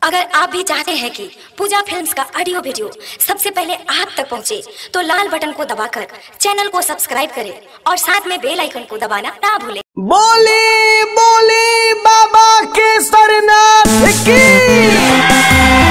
अगर आप भी चाहते हैं कि पूजा फिल्म्स का ऑडियो वीडियो सबसे पहले आप तक पहुंचे, तो लाल बटन को दबाकर चैनल को सब्सक्राइब करें और साथ में बेल आइकन को दबाना ना भूलें। बोली बोली बाबा केसरनाथ की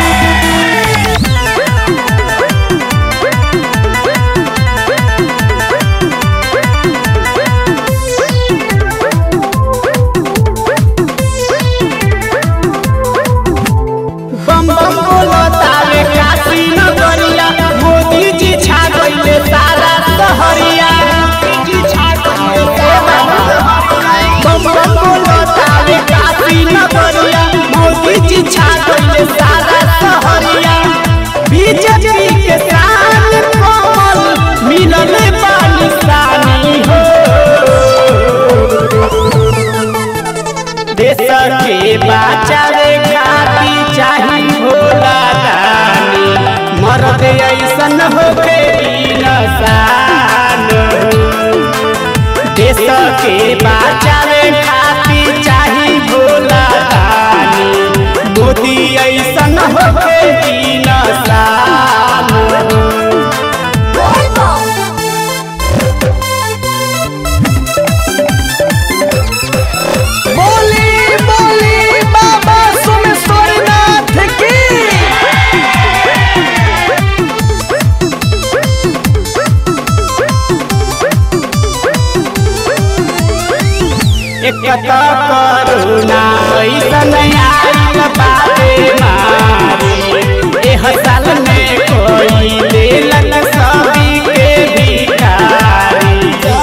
बम बम बोलो तारे काशी नगरिया मोदी जी छा गइले सारा सहरिया मोदी जी छा गइले सारा बम बम बोलो तारे काशी नगरिया मोदी जी छा गइले सारा सहरिया बीजेपी के शान कमल मिलले पानी सानी हो देश के बचावे खातिर चाही भोला दानी मरद ऐसन होके इंसान देश के बचावे खातिर चाही भोला दानी मोदी ऐसन होके इंसान बोली बोली बाबा सोमेश्वरनाथ की एक त करुणा ऐसन आइल बाबे मारे एह साल में कोई लेलन सभी के भिखारी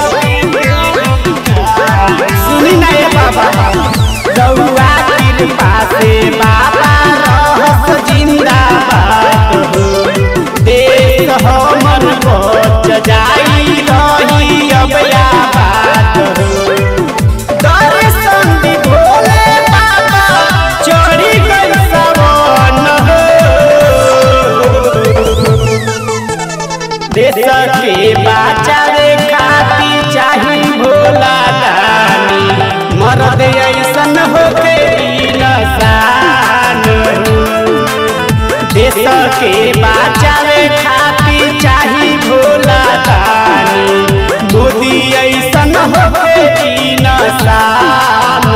सुनी ना ये बाबा रउआ कृपा से बाबा रहस जिंदाबाद हो देश हमन बच जाई रही अब आबाद हो दर्शन दी भोले बाबा चढ़ी गई सवन हो देश के बचावे खातिर चाही भोला दानी मरद ऐसन होके इंसान देश के बचावे खातिर चाही भोला दानी मोदी ऐसन होके इंसान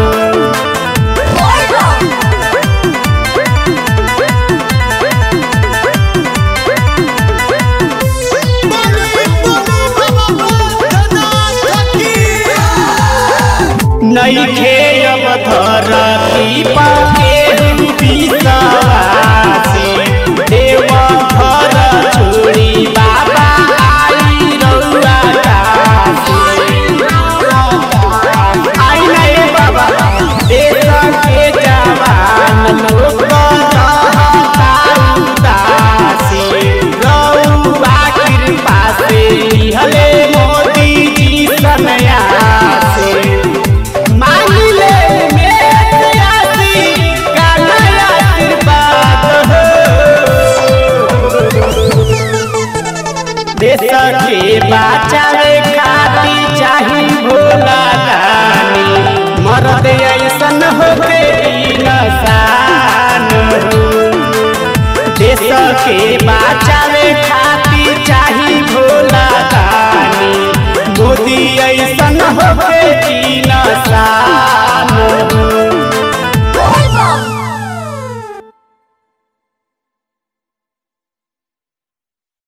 नइखे अब धरती पाके विश्वासी देव घर छोड़ी बाबा आई रउआ काशी आई नहीं बाबा देश के जवान लोग रहता उदासी रउआ कृपा से लिहले मोदी जी सन्यासी मांगले में आसी का नया आशीर्वाद हो देश के बचावे खातिर चाही भोला दानी मरद ऐसन होके इंसान देश के बचावे खातिर